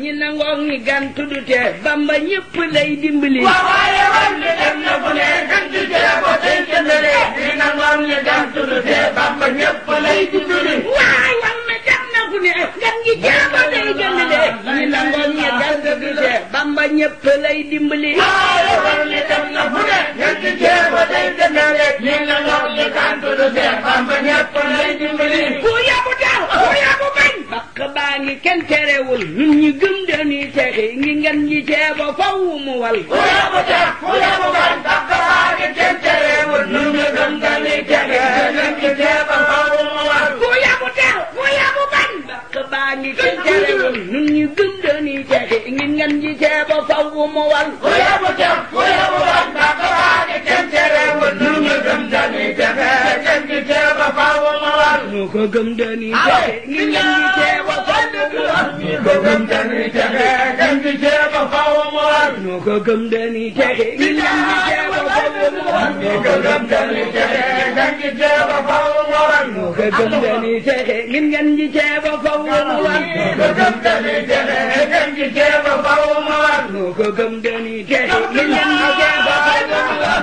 ñi nangoog ñi gan tuddute bamba ñëpp lay dimbali waaye wal mi dem na fu ne gën ci jeebo tey jëndale ñi nangoom ñi gan tuddute bamba ñëpp lay dimbali waay wal mi dem na fu ne gan gi jeebo day gëndale ñi nangoog ñi gan tuddute bamba ñëpp lay dimbali waaye wal mi dem na fu ne gën ci jeebo tey jëndale ñi nangoom ñi gan tuddute bamba ñëpp lay dimbali ku yabu daal ku yabu bañ bakk baa ngi kenn terewul ñun ñi gëm dañuy texi ngi ngan ñi ceebo faw mu wal ku yabu tax ku yabu bañ bakk baa ngi kenn terewul nu ñu gëm dañuy texe gën ci jeebo faw mu war ku yabu daal ku yabu bañ bakk baa ngi kenn terewul ñun ñi gëm dañuy texi ngi ngan ñi ceebo faw mu wal ku yabu tax ku yabu bañ bakk baa ngi kenn terewul nu ñu gëm dañuy texe gën ci jeebo faw mu war nu ko gëm dañuy texi ngi ngan ñi ceebo faw mu wal ñu ko gëm dañuy texe gën ci jeebo faw mu war nu ko gëm dañuy texi ngi ngan ñi ceebo faw mu wal ñu ko gëm dañuy texe gën ci jeebo faw mu war nu ko gëm dañuy texi ngi ngan ñi ceebo faw mu wal ñu ko gëm dañuy texe gën ci jeebo faw mu war nu ko gëm dañuy texi ngi ngan